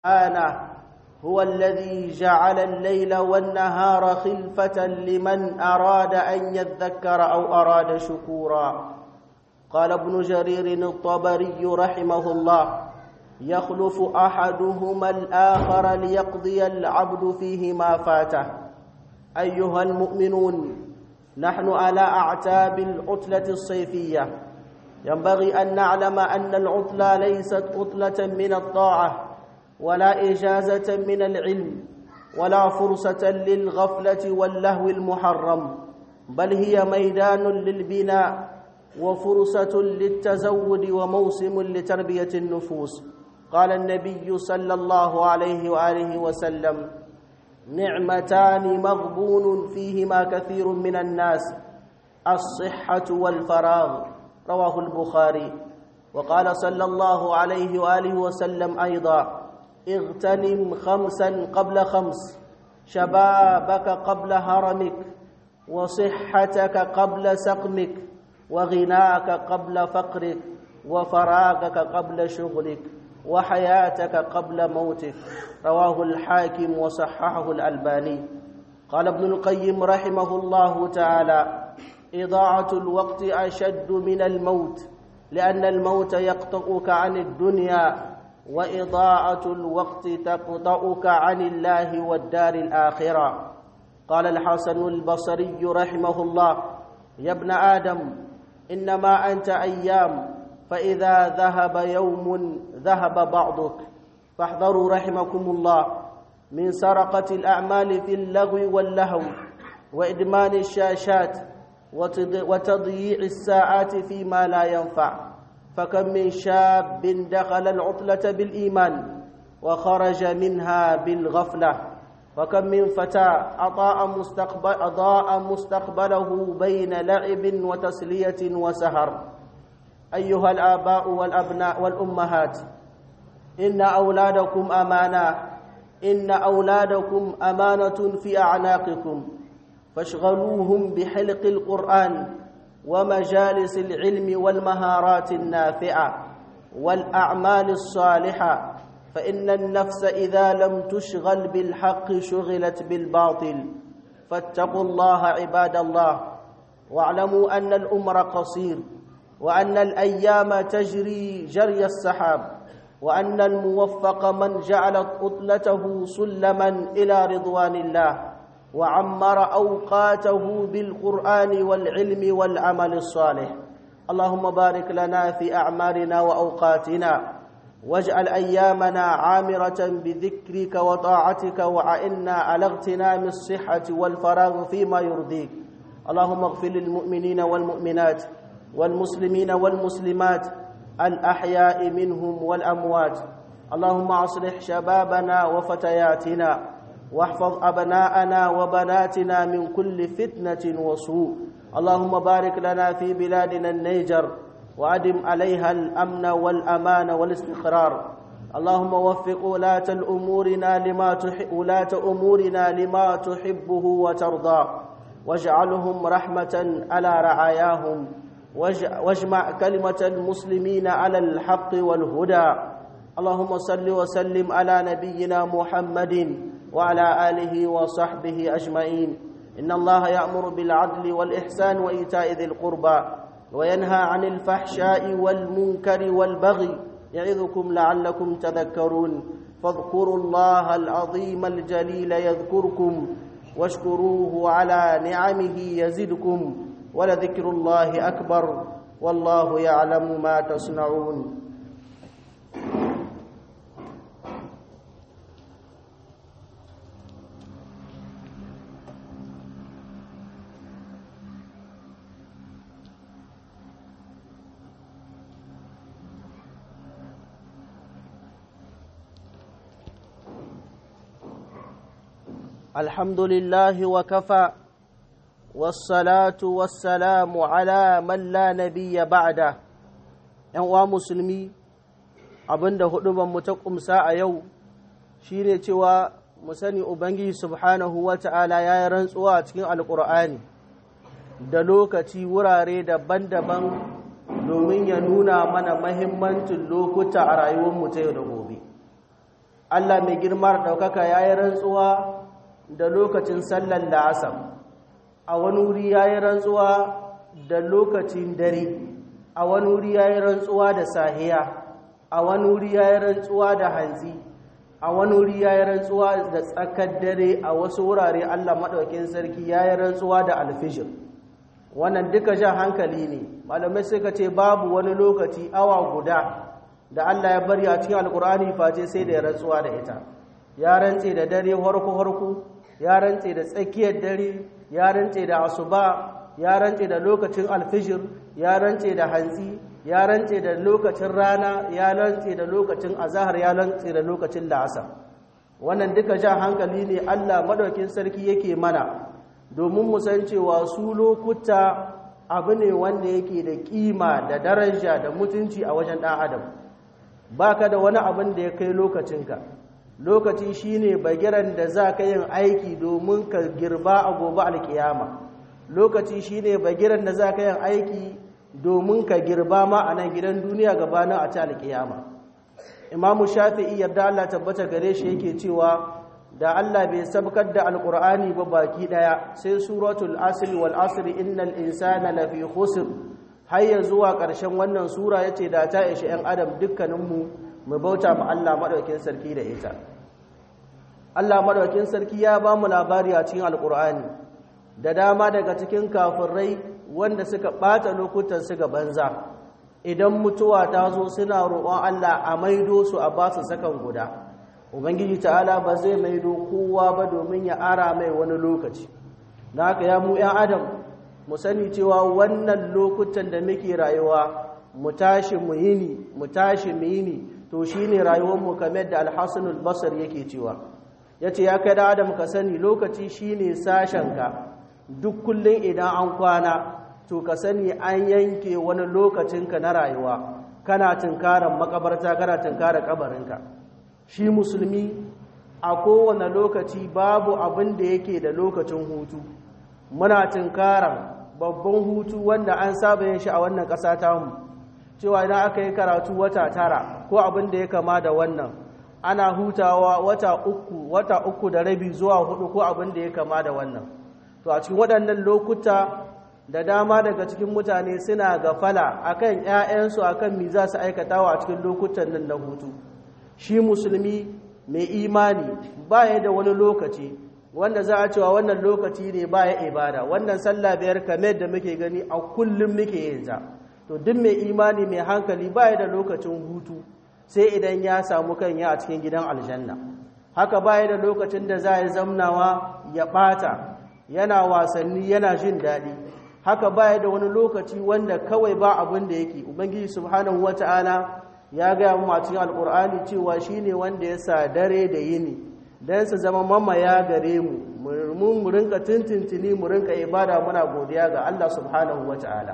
سبحانه هو الذي جعل الليل والنهار خلفة لمن أراد أن يذكر أو أراد شكورا قال ابن جرير الطبري رحمه الله يخلف أحدهما الآخر ليقضي العبد فيه ما فاته أيها المؤمنون نحن على أعتاب العطلة الصيفية ينبغي أن نعلم أن العطلة ليست عطلة من الطاعة ولا إجازة من العلم ولا فرصة للغفلة واللهو المحرم بل هي ميدان للبناء وفرصة للتزود وموسم لتربية النفوس قال النبي صلى الله عليه وآله وسلم نعمتان مغبون فيهما كثير من الناس الصحة والفراغ رواه البخاري وقال صلى الله عليه وآله وسلم أيضا اغتنم خمسا قبل خمس شبابك قبل هرمك وصحتك قبل سقمك وغناك قبل فقرك وفراغك قبل شغلك وحياتك قبل موتك رواه الحاكم وصححه الألباني قال ابن القيم رحمه الله تعالى إضاعة الوقت أشد من الموت لأن الموت يقطعك عن الدنيا وإضاعة الوقت تقطعك عن الله والدار الآخرة قال الحسن البصري رحمه الله يا ابن آدم إنما أنت أيام فإذا ذهب يوم ذهب بعضك فاحذروا رحمكم الله من سرقة الأعمال في اللغو واللهو وإدمان الشاشات وتضييع الساعات فيما لا ينفع فكم من شاب دخل العطلة بالإيمان وخرج منها بالغفلة وكم من فتى أضاء مستقبل أضاء مستقبله بين لعب وتسلية وسهر أيها الآباء والأبناء والأمهات إن أولادكم أمانة إن أولادكم أمانة في أعناقكم فاشغلوهم بحلق القرآن ومجالس العلم والمهارات النافعة والأعمال الصالحة فإن النفس إذا لم تشغل بالحق شغلت بالباطل فاتقوا الله عباد الله واعلموا أن الأمر قصير وأن الأيام تجري جري السحاب وأن الموفق من جعلت أطلته سلما إلى رضوان الله وعمر أوقاته بالقرآن والعلم والعمل الصالح اللهم بارك لنا في أعمارنا وأوقاتنا واجعل أيامنا عامرة بذكرك وطاعتك وعئنا على اغتنام الصحة والفراغ فيما يرضيك اللهم اغفر للمؤمنين والمؤمنات والمسلمين والمسلمات الأحياء منهم والأموات اللهم أصلح شبابنا وفتياتنا واحفظ أبناءنا وبناتنا من كل فتنة وسوء اللهم بارك لنا في بلادنا النيجر وأدم عليها الأمن والأمان والاستقرار اللهم وفق ولاة الأمورنا لما تحب ولاة أمورنا لما تحبه وترضى واجعلهم رحمة على رعاياهم واجمع كلمة المسلمين على الحق والهدى اللهم صل وسلم على نبينا محمد وعلى آله وصحبه أجمعين إن الله يأمر بالعدل والإحسان وإيتاء ذي القربى وينهى عن الفحشاء والمنكر والبغي يعظكم لعلكم تذكرون فاذكروا الله العظيم الجليل يذكركم واشكروه على نعمه يزدكم ولذكر الله أكبر والله يعلم ما تصنعون الحمد لله وكفى والصلاة والسلام على من لا نبي بعده ‘yan uwa musulmi abinda huduban mu ta kumsa a yau shine cewa mu sani Ubangiji subhanahu wa ta'ala ya yi rantsuwa a cikin alƙur'ani da lokaci wurare daban-daban domin ya nuna mana mahimmancin lokuta a rayuwarmu ta yau da gobe Allah mai girma da ɗaukaka ya yi rantsuwa da lokacin sallar la'asar a wani wuri ya yi rantsuwa da lokacin dare a wani wuri ya yi rantsuwa da sahiya a wani wuri ya yi rantsuwa da hanzi a wani wuri ya yi rantsuwa da tsakar dare a wasu wurare Allah maɗaukin sarki ya yi rantsuwa da alfijir wannan duka jan hankali ne malamai suka ce babu wani lokaci awa guda da Allah ya bari a cikin alkur'ani face sai da ya rantsuwa da ita ya rantse da dare harku harku ya rantse da tsakiyar dare ya rantse da asuba ya rantse da lokacin alfijir ya rantse da hantsi ya rantse da lokacin rana ya rantse da lokacin azahar ya rantse da lokacin la'asar wannan duka jan hankali ne Allah madaukin sarki yake mana domin mu san cewa su lokuta abu ne wanda yake da kima da daraja da mutunci a wajen ɗan adam baka da wani abin da ya kai lokacinka lokaci shine bagiran da za ka yin aiki domin ka girba a gobe alkiyama lokaci shine bagiran da za ka yin aiki domin ka girba ma a nan gidan duniya gabanin a ta alkiyama imamu shafi'i yarda Allah tabbata gare shi yake cewa da Allah bai sabkar da alkur'ani ba baki daya sai suratul asr wal asr innal insana lafi khusr har ya zuwa ƙarshen wannan sura yace da ta ishi 'yan adam dukkaninmu mu bauta ma Allah madaukakin sarki da ita Allah madaukakin sarki ya ba mu labari a cikin alkur'ani da dama daga cikin kafirai wanda suka ɓata lokutan su ga banza idan mutuwa ta zo suna roƙon Allah a maido su a ba su sakan guda ubangiji ta'ala ba zai maido kowa ba domin ya ara mai wani lokaci na haka ya mu 'yan adam mu sani cewa wannan lokutan da muke rayuwa mu tashi mu yini mu tashi mu yini to shine rayuwarmu kamar da alhassanul basar yake cewa ya ce ya kai da adam ka sani lokaci shine sashenka duk kullum idan an kwana to ka sani an yanke wani lokacinka na rayuwa kana tunkaran makabarta kana tunkaran kabarinka shi musulmi a kowane lokaci babu abin da yake da lokacin hutu muna tunkaran babban hutu wanda an saba yin shi a wannan ƙasa tamu cewa idan aka yi karatu wata tara ko abin da ya kama da wannan ana hutawa wata uku wata uku da rabi zuwa hudu ko abin da ya kama da wannan to a cikin waɗannan lokuta da dama daga cikin mutane suna gafala akan ƴaƴansu akan mi za su aikatawa a cikin lokutan nan na hutu shi musulmi mai imani baya da wani lokaci wanda za a cewa wannan lokaci ne baya ibada wannan sallah biyar kamar da muke gani a kullum muke yin ta to duk mai imani mai hankali baya da lokacin hutu sai idan ya samu kanya a cikin gidan aljanna haka baya da lokacin da za a zamnawa ya bata yana wasanni yana jin daɗi haka baya da wani lokaci wanda kawai ba abin da yake ubangiji subhanahu wata'ala ya gaya mu a cikin alkur'ani cewa shine wanda ya sa dare da yini dan su zama mamaya gare mu mun mu rinka tintintini mu rinka ibada muna godiya ga Allah subhanahu wata'ala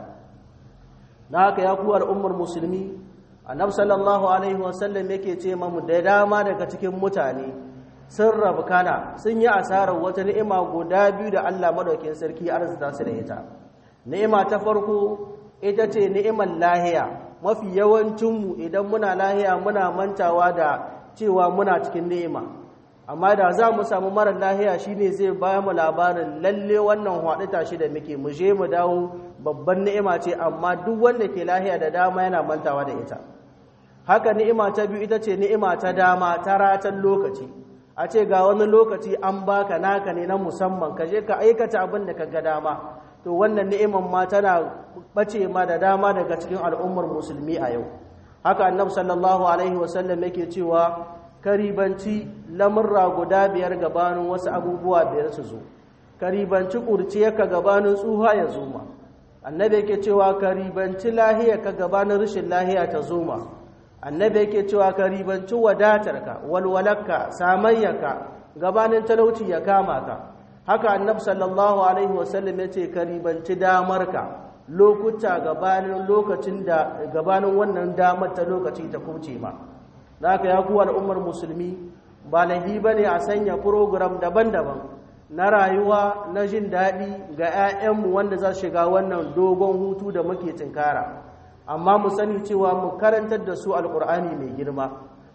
na haka ya kuwar ummar musulmi annabi sallallahu alaihi wasallam yake ce mamu da dama daga cikin mutane sun rabu kana sun yi asarar wata ni'ima guda biyu da Allah madaukin sarki arzita su da ita ni'ima ta farko ita ce ni'imar lahiya mafi yawancinmu idan muna lahiya muna mantawa da cewa muna cikin ni'ima amma da za mu samu mara lahiya shine zai ba mu labarin lalle wannan haɗu tashi da muke mu je mu dawo babban ni'ima ce amma duk wanda ke lahiya da dama yana mantawa da ita haka ni'ima ta biyu ita ce ni'ima ta dama ta ratan lokaci a ce ga wani lokaci an baka naka ne na musamman ka je ka aikata abin da ka ga dama to wannan ni'iman ma tana bace ma da dama daga cikin al'ummar musulmi a yau haka annabi sallallahu alaihi wasallam yake cewa karibanci lamurra guda biyar gabanin wasu abubuwa biyar su zo karibanci ka gabanin tsuha ya zo ma annabi yake cewa karibanci lahiya ka gabanin rashin lahiya ta zo ma annabi yake cewa karibanci wadatarka walwalarka samayyaka gabanin talauci ya kama ka haka annabi sallallahu alaihi wasallam yace karibanci damarka lokuta gabanin lokacin da gabanin wannan damar ta lokaci ta kuce ma haka ya kuwa al'ummar musulmi ba lahi bane a sanya program daban-daban na rayuwa na jin daɗi ga 'ya'yanmu wanda za su shiga wannan dogon hutu da muke tinkara amma mu sani cewa mu karantar da su alkur'ani mai girma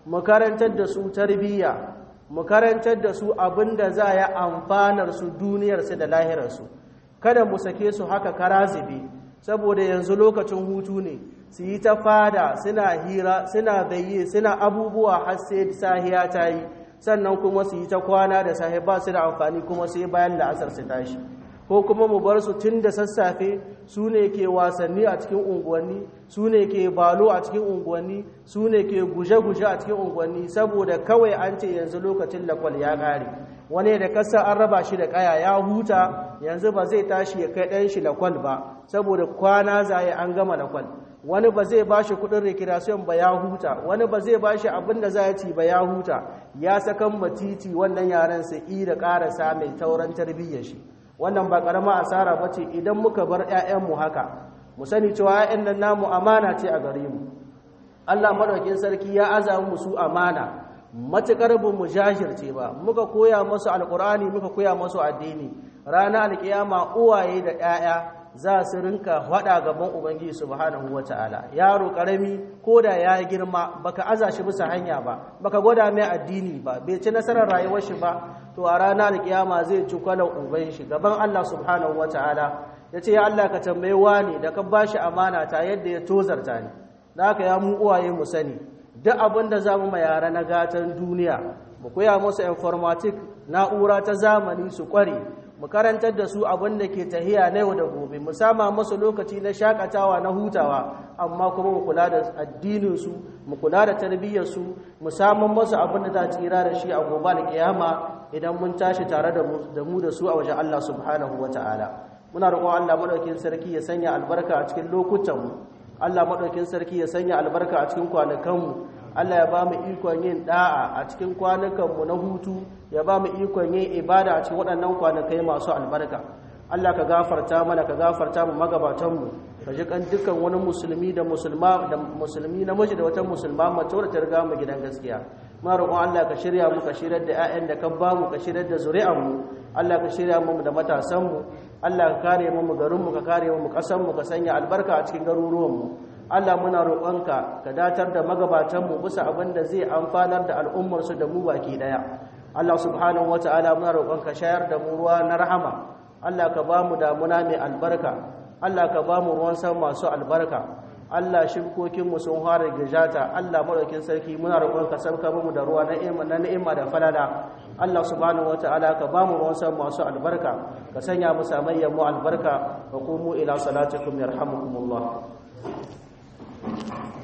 mu karantar da su tarbiyya mu karantar da su abin da za ya amfanar su duniyarsu da lahirarsu kada mu sake su haka kara zube saboda yanzu lokacin hutu ne su yi ta fada suna hira suna bayye suna abubuwa har sai sahiya ta yi sannan kuma su yi ta kwana da sahi ba su da amfani kuma sai bayan la'asar su tashi ko kuma mu bar su tun da sassafe su ne ke wasanni a cikin unguwanni su ne ke balo a cikin unguwanni su ne ke guje-guje a cikin unguwanni saboda kawai an ce yanzu lokacin lakwal ya ƙare wani da kasa an raba shi da ƙaya ya huta yanzu ba zai tashi ya kai ɗan shi lakwal ba saboda kwana zaye an gama lakwal wani ba zai ba shi kudin recreation ba ya huta wani ba zai ba shi abin da za ci ba ya huta ya sakan matiti wannan yaren sa i da karasa mai tauran tarbiyyar shi wannan ba karama asara ba ce idan muka bar 'ya'yanmu haka mu sani cewa 'ya'yan nan namu amana ce a gare mu Allah madaukin sarki ya aza mu su amana matukar bu mu jajirce ba muka koya musu alkur'ani muka koya musu addini ranar alkiyama uwaye da 'ya'ya za su rinka hada gaban ubangiji subhanahu wataala yaro karami ko da ya girma baka aza shi bisa hanya ba baka gwada mai addini ba bai ci nasarar rayuwar shi ba to a ranar alkiyama zai ci kwalan uban shi gaban Allah subhanahu wataala yace ya Allah ka tambaye wani da ka bashi amana ta yadda ya tozarta ni da haka ya mu uwaye mu sani duk abin da zamu ma yara na gatan duniya mu koya musu informatic na'ura ta zamani su kware mu karantar da su abin da ke tahiya na yau da gobe mu sama musu lokaci na shakatawa na hutawa amma kuma mu kula da addininsu mu kula da tarbiyyarsu mu samun musu abin da za tsira da shi a gobe da kiyama idan mun tashi tare da mu da su a wajen Allah subhanahu wa ta'ala muna roƙon Allah madaukakin sarki ya sanya albarka a cikin lokutanmu Allah madaukakin sarki ya sanya albarka a cikin kwanakanmu Allah ya ba mu ikon yin da'a a cikin kwanukanmu na hutu ya ba mu ikon yin ibada a cikin waɗannan kwanakai masu albarka Allah ka gafarta mana ka gafarta mu magabatanmu ka ji kan dukkan wani musulmi da musulma da musulmi namiji da wata musulma mace wadda ta riga mu gidan gaskiya muna roƙon Allah ka shirya mu ka shirar da ƴaƴan da ka ba mu ka shirar da zuri'an mu Allah ka shirya mu da matasan mu Allah ka kare mu mu garin mu ka kare mu ƙasan mu ka sanya albarka a cikin garuruwan mu Allah muna roƙonka ka datar da magabatanmu bisa abin da zai amfanar da al'ummarsu da mu baki ɗaya. Allah subhanahu wa ta'ala muna roƙonka shayar da mu ruwa na rahama. Allah ka ba mu damuna mai albarka. Allah ka ba mu ruwan sama masu albarka. Allah shibkokinmu sun fara gijata. Allah maɗaukin sarki muna roƙonka sauka mu da ruwa na ni'ima da falala. Allah subhanahu wa ta'ala ka ba mu ruwan sama masu albarka. Ka sanya mu samayyan mu albarka. Wa qumu ila salatikum yarhamukumullah. Thank you.